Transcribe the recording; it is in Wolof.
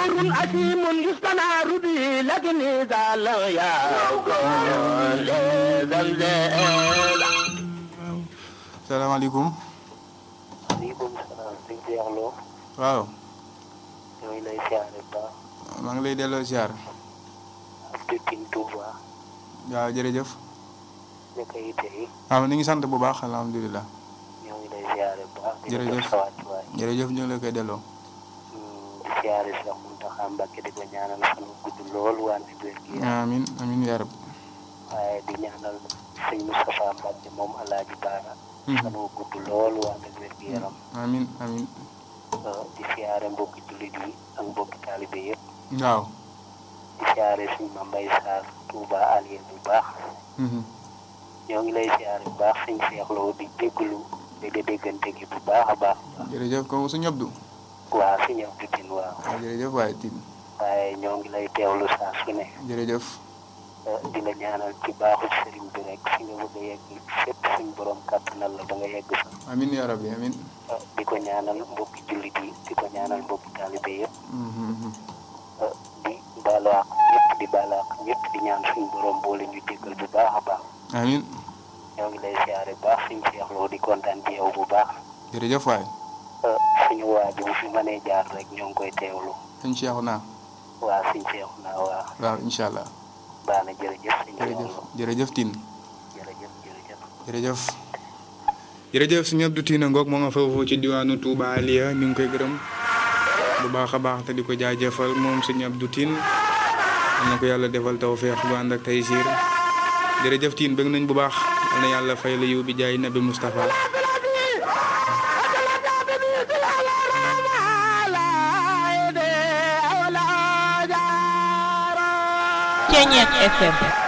أمر أسيم يستنار به لكن إذا لم يكن لزلزال salaamaaleykum maaleykum salaam sëñ Cheikh Lo waaw ñoo ngi lay siyaare bu baax maa ngi lay delloo ziar ak Pépine Touba waaw jërëjëf nekk yitte yi waaw ñu ngi sant bu baax alhamdulilah ñoo ngi lay siyaare bu baax di la Jërëjëf. jox sa wàccuwaay jërëjëf ñu ngi la koy delloo Hmm, di siyaare Cheikh Mountakha Mbacké di ko ñaanal fan wu gudd lool wante wér gi yaram amin amin yaa rab waaye di ñaanal sëñ Moustapha Mbacké moom Alaaji Baara fan wu gudd lool wante wér gi yaram amin amin Uh, di siyaare mbokki jullit yi ak mbokki taalibe yëpp waaw di siyaare sëñ Mambay Sarr Touba Alieu bu baax Mhm. ñoo ngi lay siyaare bu baax sëñ Cheikh Lo di déglu di di déggante gi bu baax a baax jërëjëf kooku su ñëbdu waa si ñëw bitin waaw waaw jërëjëf waaye tin waaye ñoo ngi lay teewlu saa su ne jërëjëf uh, di la ñaanal ci baaxu sëriñ bi rek fi nga bëgg a yegg fépp suñ borom kàttanal la ba nga yegg fa amin yaa rabbi amin Uh, di ko ñaanal mbokki jullit yi di ko ñaanal mbokki taalibe yëpp Mhm, mhm. uh, di baalu àq ñëpp di baalu àq ñëpp di ñaan suñ borom boole ñu déggal bu baax a baax amin ñoo ngi lay siyaare bu baax suñ Cheikh Lo di kontaan ci yow bu baax jërëjëf waay uh, suñu waa ji bu fi mënee jaar rek ñoo ngi koy teewlu sëñ Cheikh naa waa suñ Cheikh naa waa waaw incha allah baax na jërëjëf suñ Cheikh jërëjëf Lo jërëjëf tin jërëjëf jërëjëf jërëjëf jërëjëf suñu Abdou Tine ngoog moo nga foofu ci diwaanu Touba Aliya ñu ngi koy gërëm bu baax a baax te di ko jaajëfal moom suñu Abdou Tine am na ko yàlla defal tawfeex bu ànd ak tey siir jërëjëf Tine bëgg nañ bu baax yal na yàlla fay la yiw bi jaay nabi Moustapha Ceñeex FM